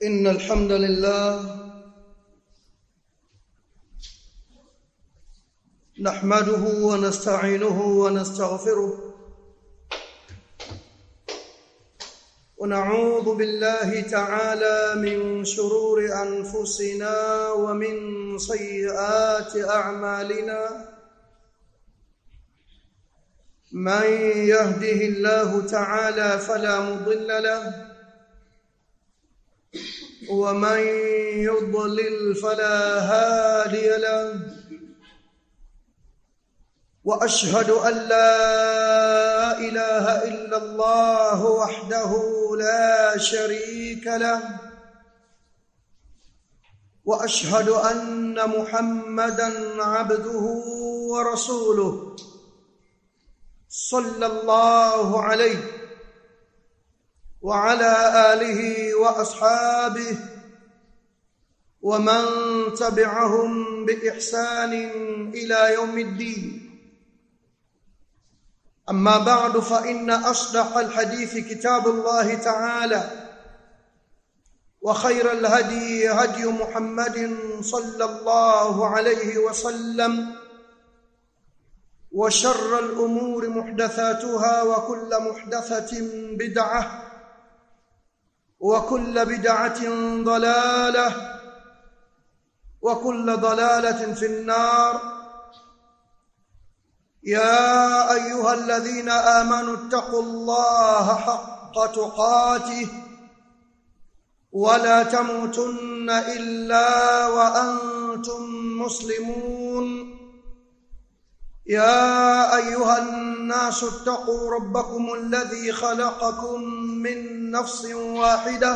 إن الحمد لله نحمده ونستعينه ونستغفره ونعوذ بالله تعالى من شرور أنفسنا ومن سيئات أعمالنا من يهده الله تعالى فلا مضل له ومن يضلل فلا هادي له واشهد ان لا اله الا الله وحده لا شريك له واشهد ان محمدا عبده ورسوله صلى الله عليه وعلى اله واصحابه ومن تبعهم باحسان الى يوم الدين اما بعد فان اصدق الحديث كتاب الله تعالى وخير الهدي هدي محمد صلى الله عليه وسلم وشر الامور محدثاتها وكل محدثه بدعه وكل بدعه ضلاله وكل ضلاله في النار يا ايها الذين امنوا اتقوا الله حق تقاته ولا تموتن الا وانتم مسلمون يا ايها الناس اتقوا ربكم الذي خلقكم من نفس واحده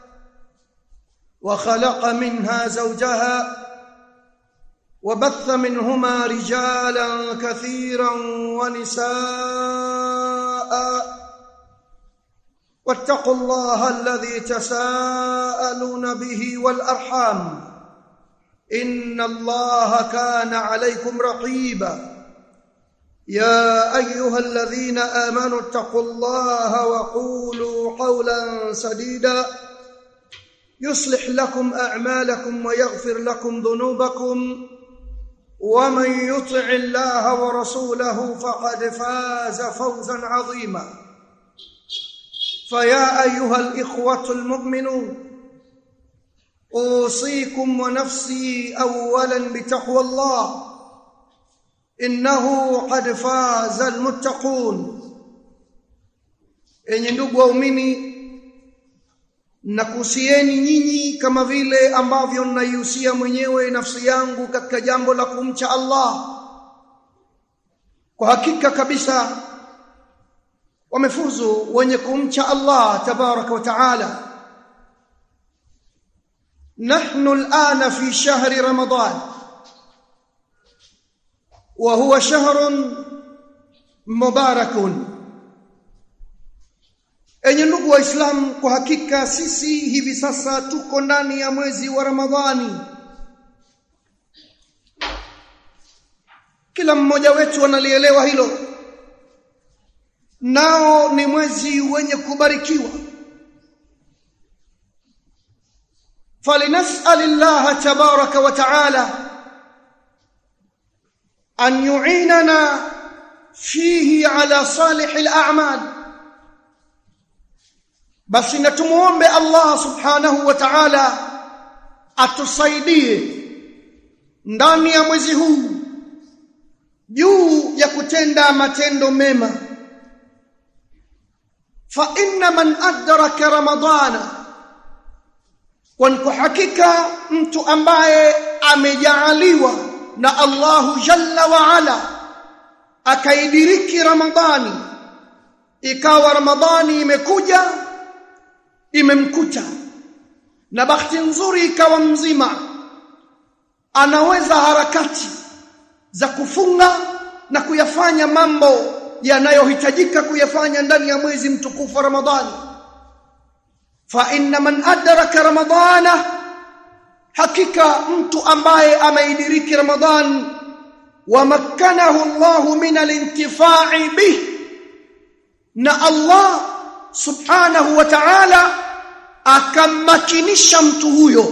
وخلق منها زوجها وبث منهما رجالا كثيرا ونساء واتقوا الله الذي تساءلون به والارحام ان الله كان عليكم رقيبا يا ايها الذين امنوا اتقوا الله وقولوا قولا سديدا يصلح لكم اعمالكم ويغفر لكم ذنوبكم ومن يطع الله ورسوله فقد فاز فوزا عظيما فيا ايها الاخوه المؤمنون اوصيكم ونفسي اولا بتقوى الله innahu qad faza almuttaqun enyi ndugu waumini nakuhusieni nyinyi kama vile ambavyo naihusia mwenyewe nafsi yangu katika jambo la kumcha Allah kwa hakika kabisa wamefuzu wenye kumcha Allah tabaraka wa taala nahnu alana fi shahri ramadan وهو شهر مبارك enye ndugu waislamu kwa hakika sisi hivi sasa tuko ndani ya mwezi wa ramadhani kila mmoja wetu analielewa hilo nao ni mwezi wenye kubarikiwa falinas'alillaha tabaraka wa ta'ala أن يعيننا فيه على صالح الأعمال بس نتموombe Allah subhanahu wa ta'ala atusaidie ndani ya mwezi huu juu ya kutenda matendo mema fa inna man adraka ramadana kwa hakika mtu ambaye amejaaliwa na Allahu jalla wa ala akaidiriki Ramadhani ikawa Ramadhani imekuja imemkuta na bahati nzuri ikawa mzima anaweza harakati za kufunga na kuyafanya mambo yanayohitajika kuyafanya ndani ya mwezi mtukufu wa Ramadhani fa inna man adraka ramadana hakika mtu ambaye ameidiriki ramadhan wamakkanahu Allahu min alintifai bih na Allah subhanahu wa ta'ala akammakinisha mtu huyo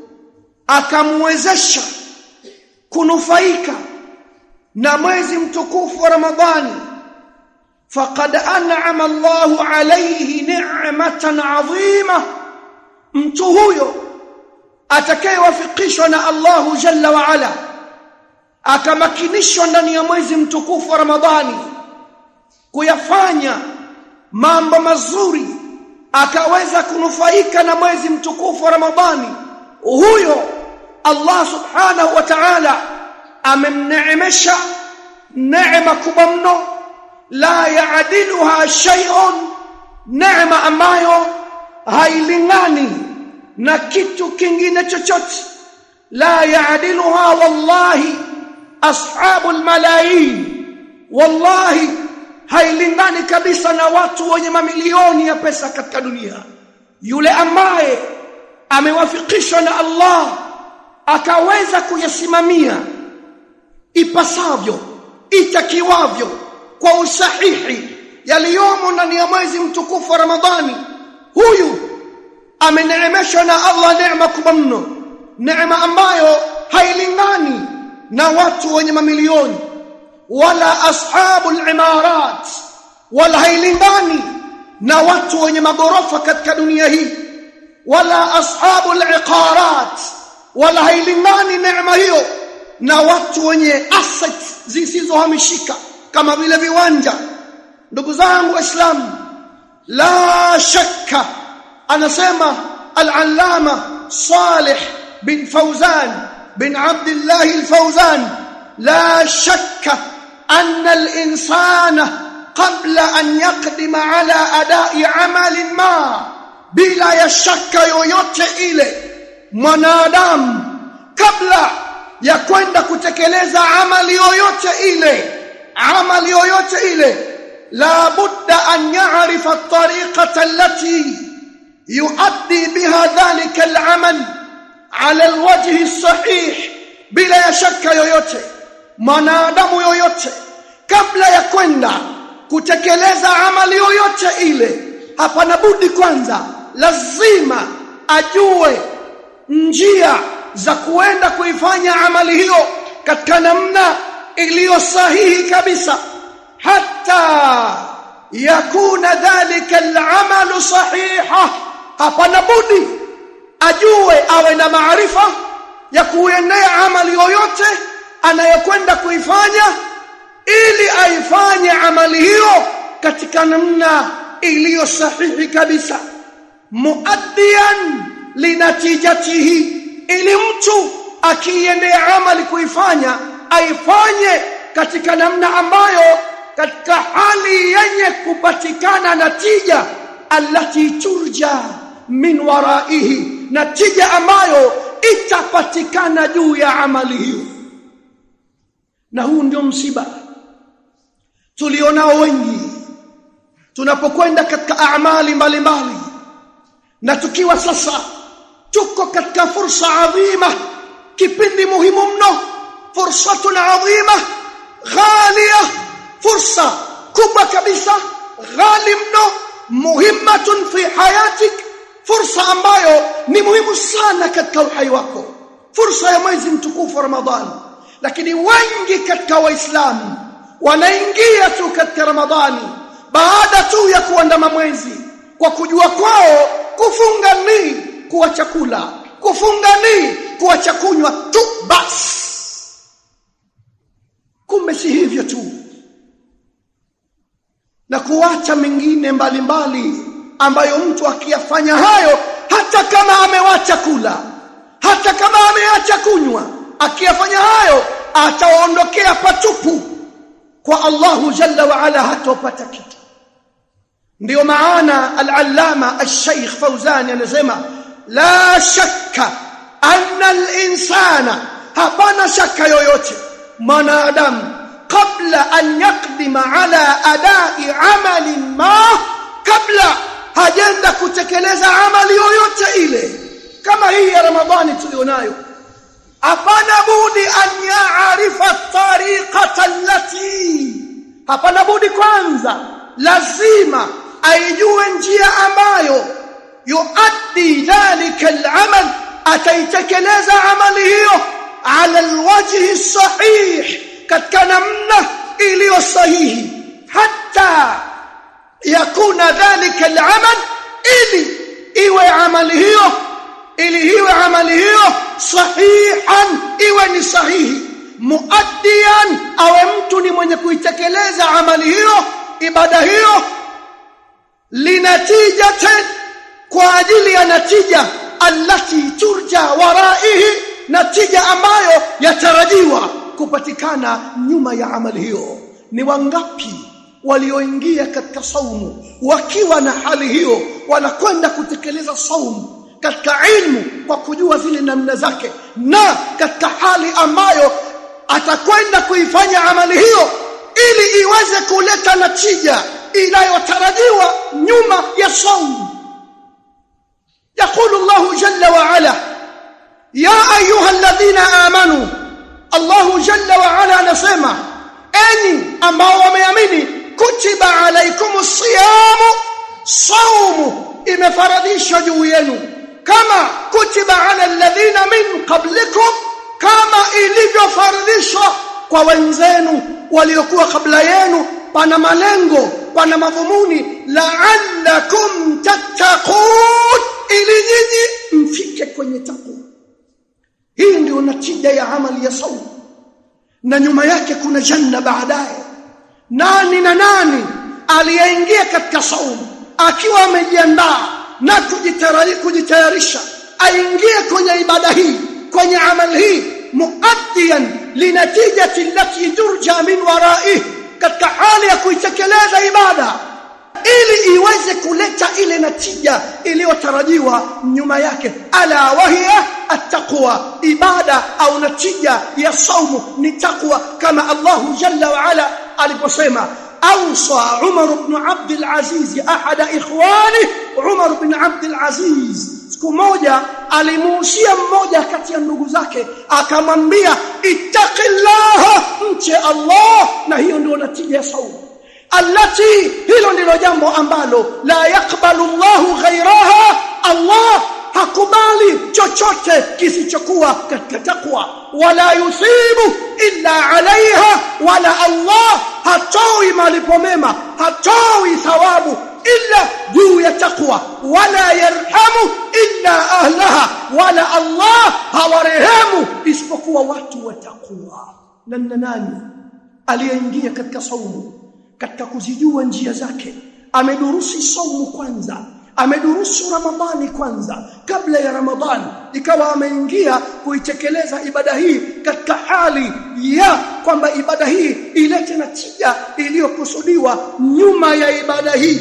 akamwezesha kunufaika na mwezi mtukufu wa Ramadhani faqad an'ama Allahu alayhi ni'matan 'azima mtu huyo atakayewafikishwa na Allahu jalla wa ala akamakinishwa ndani ya mwezi mtukufu wa Ramadhani kuyafanya mambo mazuri akaweza kunufaika na mwezi mtukufu wa Ramadhani huyo Allah subhanahu wa ta'ala amemneemesha neema kubwa mno la yaadiluha shay'un neema ambayo hailingani na kitu kingine chochote la yaadiluha wallahi ashabul malayin wallahi hailingani kabisa na watu wenye mamilioni ya pesa katika dunia yule ambaye amewafikishwa na Allah akaweza kuyasimamia ipasavyo itakiwavyo kwa usahihi yaliyomo ndani ya mwezi mtukufu wa Ramadhani huyu ameneemeshwa na Allah neema kubwa mno neema ambayo hailingani na watu wenye mamilioni wala ashabul imarat wala hailingani na watu wenye magorofa katika dunia hii wala ashabul iqarat wala hailingani neema hiyo na watu wenye assets zisizohamishika kama vile viwanja ndugu zangu waislamu la shakka anasema al-allama Salih bin Fawzan bin Abdullah al-Fawzan la shakka anna al-insana qabla an yaqdima ala ada'i amalin ma bila ya shaka yoyote ile mwanadamu kabla ya kwenda kutekeleza amali yoyote ile amali yoyote ile la budda an ya'rifa at-tariqata allati yuaddi biha dhalika al-amal ala al-wajhi as-sahih bila ya shaka yoyote mwanadamu yoyote kabla ya kwenda kutekeleza amali yoyote ile hapana budi kwanza lazima ajue njia za kuenda kuifanya amali hiyo katika namna iliyo sahihi kabisa hata yakuna dhalika al-amalu sahiha hapana budi ajue awe na maarifa ya kuendea amali yoyote anayokwenda kuifanya ili aifanye amali hiyo katika namna iliyo sahihi kabisa muaddian linatijatihi ili mtu akiendea amali kuifanya aifanye katika namna ambayo katika hali yenye kupatikana natija allati turja min waraihi natija ambayo itapatikana juu ya amali hiyo na huu ndio msiba tulionao wengi tunapokwenda katika amali mbalimbali na tukiwa sasa tuko katika fursa adhima kipindi muhimu mno fursatun adhima ghalia fursa kubwa kabisa ghali mno muhimmatun fi hayatik fursa ambayo ni muhimu sana katika uhai wako fursa ya mwezi mtukufu wa ramadhani lakini wengi katika waislamu wanaingia tu katika ramadhani baada tu ya kuandama mwezi kwa kujua kwao kufunga ni kuwa chakula kufunga ni kuwa chakunywa tu basi kumbe si hivyo tu na kuacha mengine mbalimbali ambayo mtu akiyafanya hayo hata kama amewacha kula hata kama ameacha kunywa akiyafanya hayo ataondokea patupu kwa Allahu jalla wa ala hatopata kitu ndio maana al-allama al-sheikh Fauzani anasema la shakka anna al-insana hapana shaka yoyote mwanadamu kabla an yaqdima ala adai amali ma kabla hajenda kutekeleza amali yoyote ile kama hii ya ramadhani tulionayo hapana budi an yaarifa tariqata allati hapana budi kwanza lazima aijue njia ambayo yuaddi dhalika al-amal ataitekeleza amali hiyo ala alwajhi sahih katika namna iliyo sahihi hatta yakuna dhalika al-amal ili iwe amali hiyo ili iwe amali hiyo sahihan iwe ni sahihi muaddiyan awe mtu ni mwenye kuitekeleza amali hiyo ibada hiyo linatijatan kwa ajili ya natija allati turja waraihi natija ambayo yatarajiwa kupatikana nyuma ya amali hiyo ni wangapi walioingia katika saumu wakiwa na hali hiyo wanakwenda kutekeleza saumu katika ilmu kwa kujua zile namna zake na katika hali ambayo atakwenda kuifanya amali hiyo ili iweze kuleta natija inayotarajiwa nyuma ya saumu يقول الله جل وعلا يا ايها الذين امنوا الله جل وعلا نسمع اني ambao wameamini kutiba alaikumus siyamu saumu imefaradhishwa juu yenu kama kutiba ala alladhina min qablikum kama ilivyofaradhishwa kwa wenzenu waliokuwa kabla yenu pana malengo pana madhumuni la'allakum tattaqun ili nyinyi mfike kwenye takwa hii ndio natija ya amali ya saumu na nyuma yake kuna janna baadaye nani na nani aliyeingia katika saumu akiwa amejiandaa na kujitayarisha aingie kwenye ibada hii kwenye amali hii muaddiyan linatijati allati turja min waraihi katika hali ya kuitekeleza ibada ili iweze kuleta ile natija iliyotarajiwa nyuma yake ala wahiya attaqwa ibada au natija ya saumu ni takwa kama Allah jalla wa ala aliposema awsa Umar ibn Abd al-Aziz ahada ikhwani Umar ibn Abd al-Aziz siku moja alimuhusia mmoja kati ya ndugu zake akamwambia ittaqillaha mche Allah na hiyo ndio natija ya saumu allati hilo ndilo jambo ambalo la yakbalu Allahu ghairaha Allah hakubali chochote kisichokuwa katika takwa wala yusibu illa alaiha wala Allah hatoi malipo mema hatoi thawabu illa juu ya takwa wala yarhamu illa ahlaha wala Allah hawarehemu isipokuwa watu wa takwa na nani aliyeingia katika saumu katika kuzijua njia zake amedurusi saumu kwanza amedurusu ramadhani kwanza kabla ya ramadhani ikawa ameingia kuitekeleza ibada hii katika hali ya kwamba ibada hii ilete natija iliyokusudiwa nyuma ya ibada hii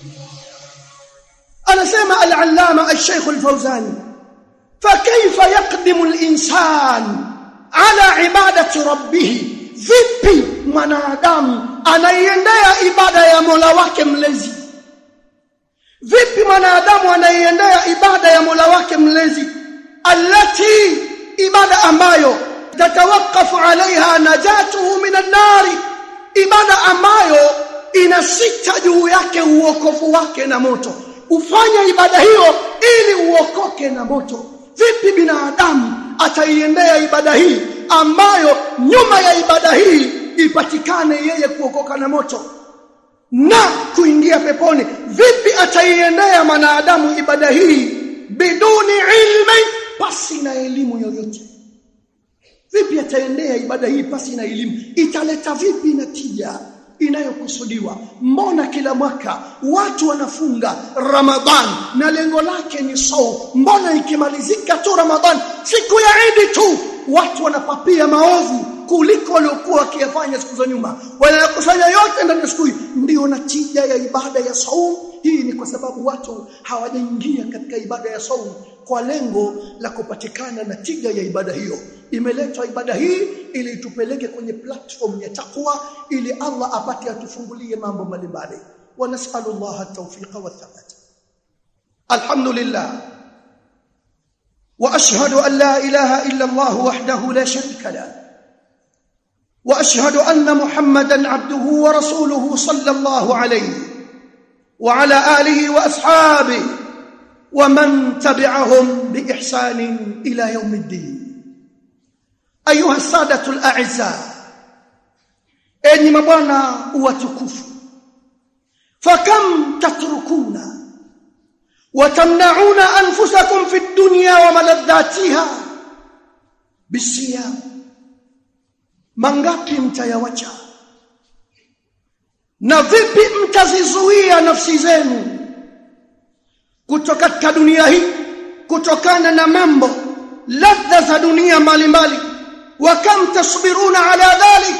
anasema al-allama al-sheikh al-fawzani فكيف يقدم الانسان على عباده ربه vipi mwanadamu anaiendea ibada ya Mola wake mlezi vipi mwanadamu anaiendea ibada ya Mola wake mlezi allati ibada ambayo tatawakafu alaiha najatuhu minan nari ibada ambayo inasita juu yake uokofu wake na moto ufanya ibada hiyo ili uokoke na moto vipi binadamu ataiendea ibada hii ambayo nyuma ya ibada hii ipatikane yeye kuokoka na moto na kuingia peponi vipi ataiendea mwanadamu ibada hii biduni ilmi pasi na elimu yoyote vipi ataendea ibada hii pasi na elimu italeta vipi natija inayokusudiwa mbona kila mwaka watu wanafunga ramadhan na lengo lake ni sau mbona ikimalizika tu ramadhan siku ya idi tu watu wanapapia maovu kuliko waliokuwa wakiyafanya siku za nyuma wanakusanya yote ndani ya siku hii ndio natija ya ibada ya saum hii ni kwa sababu watu hawajaingia katika ibada ya saum kwa lengo la kupatikana natija ya ibada hiyo imeletwa ibada hii ili tupeleke kwenye platform ya takwa ili Allah apate atufungulie mambo mbalimbali wa nasalu Allah at-tawfiqa wa thabat alhamdulillah واشهد ان لا اله الا الله وحده لا شريك له واشهد ان محمدا عبده ورسوله صلى الله عليه وعلى اله واصحابه ومن تبعهم بإحسان إلى يوم الدين أيها السادة الأعزاء enyi mabwana watukufu fakam tatrukuna watamnauna anfusakum fi dunya wa maladhatiha bisiyam mangapi mtayawacha na vipi mtazizuia nafsi zenu kutoka katika dunia hii kutokana na mambo ladha za dunia mbalimbali wa kam tasbiruna ala dhalik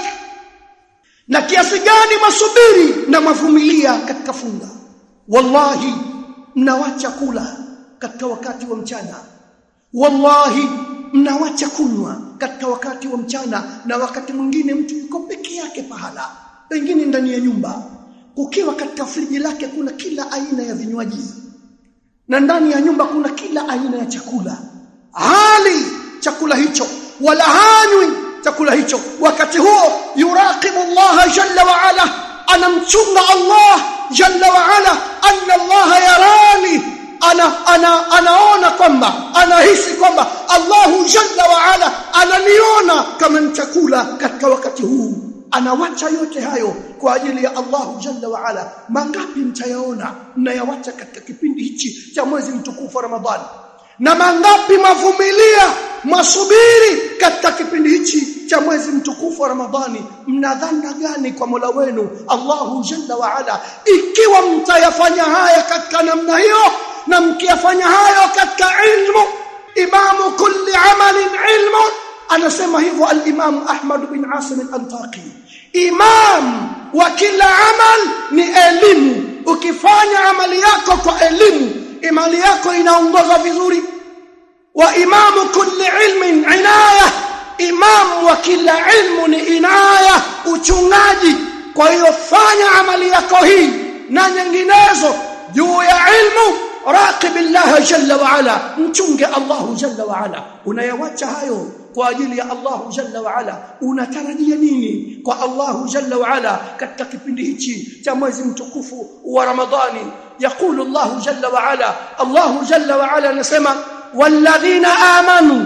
na kiasi gani masubiri na mavumilia katika funga wallahi mnawacha kula katika wakati wa mchana wallahi mnawacha kunywa katika wakati wa mchana na wakati mwingine mtu yuko peke yake pahala pengine ndani ya nyumba kukiwa katika friji lake kuna kila aina ya vinywaji na ndani ya nyumba kuna kila aina ya chakula hali chakula hicho wala hanywi chakula hicho wakati huo yuraqibu Allah jalla wa ala anamchunga Allah jalla wa ala anna Allah yarani ana, ana anaona kwamba anahisi kwamba Allahu jalla wa ala ananiona kama nitakula katika wakati huu anawacha yote hayo kwa ajili ya Allahu jalla wa ala mangapi mtayaona mnayawacha katika kipindi hichi cha mwezi mtukufu wa Ramadhani na mangapi mavumilia masubiri katika kipindi hichi cha mwezi mtukufu wa Ramadhani mnadhana gani kwa Mola wenu Allahu jalla wa ala ikiwa mtayafanya haya katika namna hiyo na mkiyafanya hayo katika ilmu imamu kulli amalin ilmu anasema hivyo al-Imam Ahmad bin Asim al-Antaqi imam wa kila amal ni elimu ukifanya amali yako kwa elimu imani yako inaongoza vizuri wa imamu kulli ilmin inaya imam wa kila ilmu ni inaya uchungaji kwa hiyo fanya amali yako hii na nyinginezo juu ya ilmu raqib Allah jalla wa ala mchunge Allah jalla wa ala unayawacha hayo kwa ajili ya Allah jalla wa ala unatarajia nini kwa Allah jalla wa ala katika kipindi hichi cha mwezi mtukufu wa Ramadhani يقول الله جل وعلا الله جل وعلا نسمع والذين آمنوا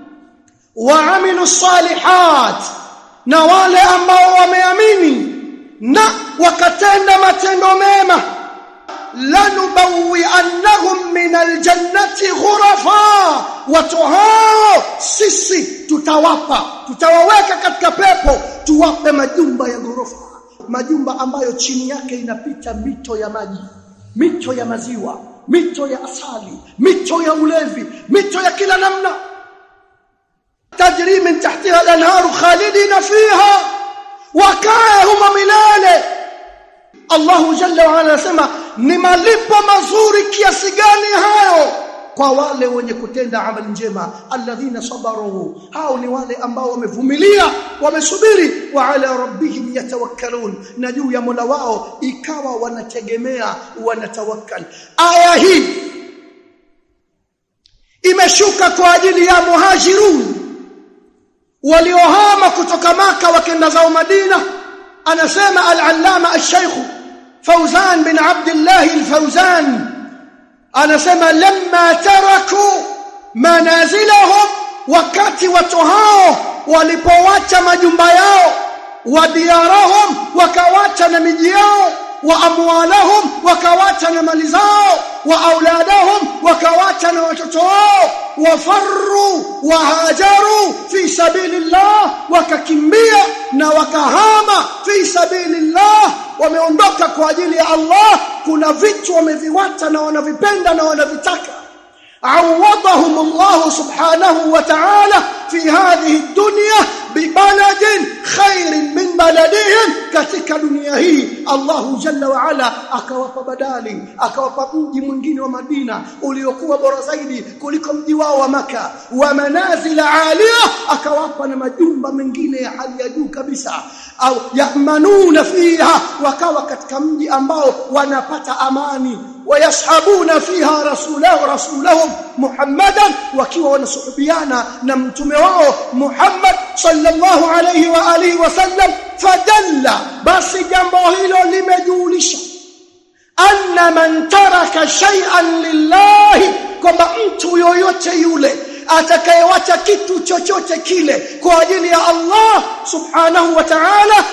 وعملوا الصالحات na wale ambao wameamini na wakatenda matendo mema lanubawiannahum min aljannati ghurafa watu hao sisi tutawapa tutawaweka katika pepo tuwape majumba ya ghorofa majumba ambayo chini yake inapita mito ya maji mito ya maziwa mito ya asali mito ya ulevi mito ya kila namna tajri min tahtiha al-anharu khalidina fiha wakae huma milele Allahu jalla wa ala anasema ni malipo mazuri kiasi gani hayo kwa wale wenye kutenda amali njema alladhina sabaru hao ni wale ambao wamevumilia wamesubiri wa ala rabbihim yatawakkalun na juu ya Mola wao ikawa wanategemea wanatawakkal aya hii imeshuka kwa ajili ya muhajirun waliohama kutoka maka wakenda zao Madina anasema al-allama al-shaykh Fauzan bin Abdullah al-Fauzan anasema lamma taraku manazilahum wakati watu hao walipowacha majumba yao wa diyarahum wakawacha na miji yao wa amwalahum wakawacha na mali zao wa auladahum wakawacha na watoto wao wafarru wahajaru fi sabilillah wakakimbia na wakahama fi sabilillah wameondoka kwa ajili ya Allah kuna vitu wameviwacha na wanavipenda na wanavitaka عوضهم الله سبحانه وتعالى في هذه الدنيا ببلد خير من بلدهم katika dunia hii Allah jalla wa ala akawapa badali akawapa mji mwingine wa Madina uliokuwa bora zaidi kuliko mji wao wa maka wa manazil alia akawapa na majumba mengine ya hali ya juu kabisa au yamanuna fiha wakawa katika mji ambao wanapata amani wayashabuna fiha rasulahu rasulahum muhammadan wakiwa wanasuhubiana na mtume wao Muhammad sallallahu alayhi wa alihi wasallam fadalla basi jambo hilo limejulisha anna man taraka shay'an lillahi kwamba mtu yoyote yule atakayewacha kitu chochote kile kwa ajili ya Allah subhanahu wa ta'ala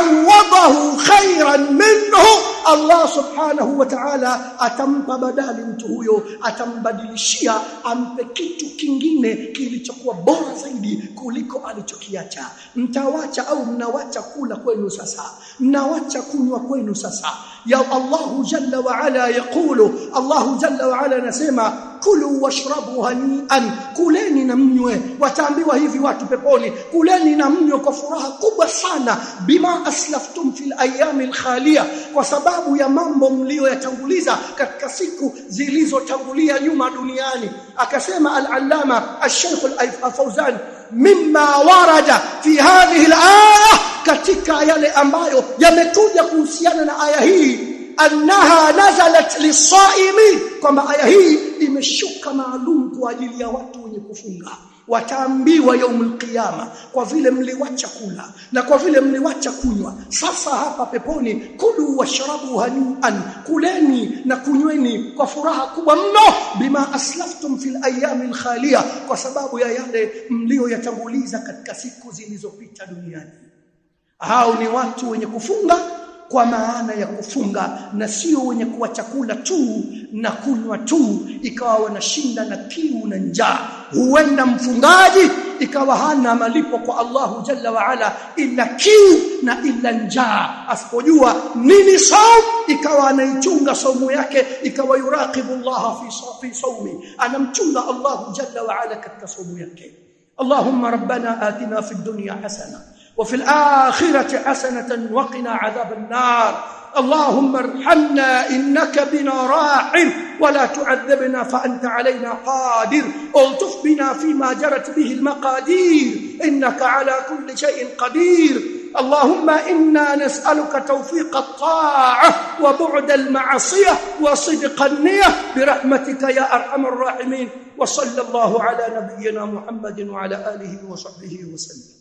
awadahu khairan minhu Allah subhanahu wa ta'ala atampa badali mtu huyo atambadilishia ampe kitu kingine kilichokuwa bora zaidi kuliko alichokiacha mtawacha au mnawacha kula kwenu sasa mnawacha kunywa kwenu sasa ya Allah jalla wa ala yaqulu Allah jalla wa ala anasema kulu washrabu hanian kuleni na mnywe wataambiwa hivi watu peponi kuleni na mnywe kwa furaha kubwa sana bima aslaftum fil ayami alkhaliya kwa sababu ya mambo mlioyatanguliza katika siku zilizotangulia nyuma duniani akasema al-allama al-shaykh al-fawzan mimma warada fi hadhihi al-aya katika yale ambayo yamekuja kuhusiana na aya hii annaha nazalat lisaimin kwamba aya hii imeshuka maalum kwa ajili ya watu wenye kufunga wataambiwa yaumul qiyama kwa vile mliwacha kula na kwa vile mliwacha kunywa sasa hapa peponi kulu washrabu hanian kuleni na kunyweni kwa furaha kubwa mno bima aslaftum fil ayami khaliya kwa sababu ya yale mlioyatanguliza katika siku zilizopita duniani hao ni watu wenye kufunga kwa maana ya kufunga na sio wenye kuwa chakula tu na kunywa tu ikawa wanashinda na kiu na njaa huenda mfungaji ikawa hana malipo kwa Allahu jalla wa ala ila kiu na ila njaa asipojua nini saum ikawa anaichunga saumu yake ikawa yuraqibu Allah fi fi saumi anamchunga Allahu jalla wa ala katika saumu yake Allahumma rabbana atina fid dunya hasana وفي الآخرة حسنة وقنا عذاب النار اللهم ارحمنا إنك بنا راحم ولا تعذبنا فأنت علينا قادر الطف بنا فيما جرت به المقادير إنك على كل شيء قدير اللهم إنا نسألك توفيق الطاعة وبعد المعصية وصدق النية برحمتك يا أرحم الراحمين وصلى الله على نبينا محمد وعلى آله وصحبه وسلم